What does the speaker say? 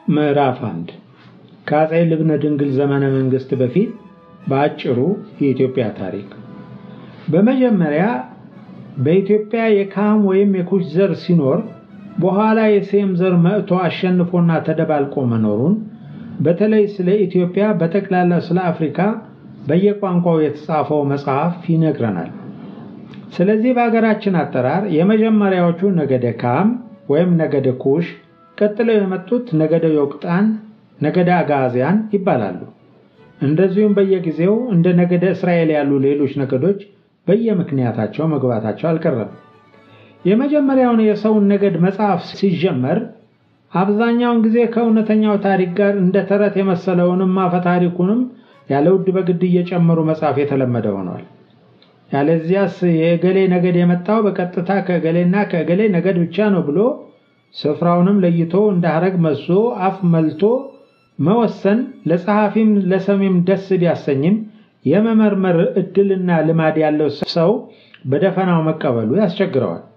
ምዕራፍ አንድ ከአፄ ልብነ ድንግል ዘመነ መንግስት በፊት በአጭሩ የኢትዮጵያ ታሪክ። በመጀመሪያ በኢትዮጵያ የካም ወይም የኩሽ ዘር ሲኖር በኋላ የሴም ዘር መጥቶ አሸንፎና ተደባልቆ መኖሩን በተለይ ስለ ኢትዮጵያ በጠቅላላ ስለ አፍሪካ በየቋንቋው የተጻፈው መጽሐፍ ይነግረናል። ስለዚህ በሀገራችን አጠራር የመጀመሪያዎቹ ነገደ ካም ወይም ነገደ ኩሽ፣ ቀጥለው የመጡት ነገደ ዮቅጣን፣ ነገደ አጋዚያን ይባላሉ። እንደዚሁም በየጊዜው እንደ ነገደ እስራኤል ያሉ ሌሎች ነገዶች በየምክንያታቸው መግባታቸው አልቀረም። የመጀመሪያውን የሰውን ነገድ መጽሐፍ ሲጀመር አብዛኛውን ጊዜ ከእውነተኛው ታሪክ ጋር እንደ ተረት የመሰለውንም አፈ ታሪኩንም ያለ ውድ በግድ እየጨመሩ መጻፍ የተለመደ ሆኗል። ያለዚያስ የእገሌ ነገድ የመጣው በቀጥታ ከእገሌና ከእገሌ ነገድ ብቻ ነው ብሎ ስፍራውንም ለይቶ እንደ ሐረግ መዞ አፍ መልቶ መወሰን ለጸሐፊም ለሰሚም ደስ ቢያሰኝም የመመርመር እድልና ልማድ ያለው ሰው በደፈናው መቀበሉ ያስቸግረዋል።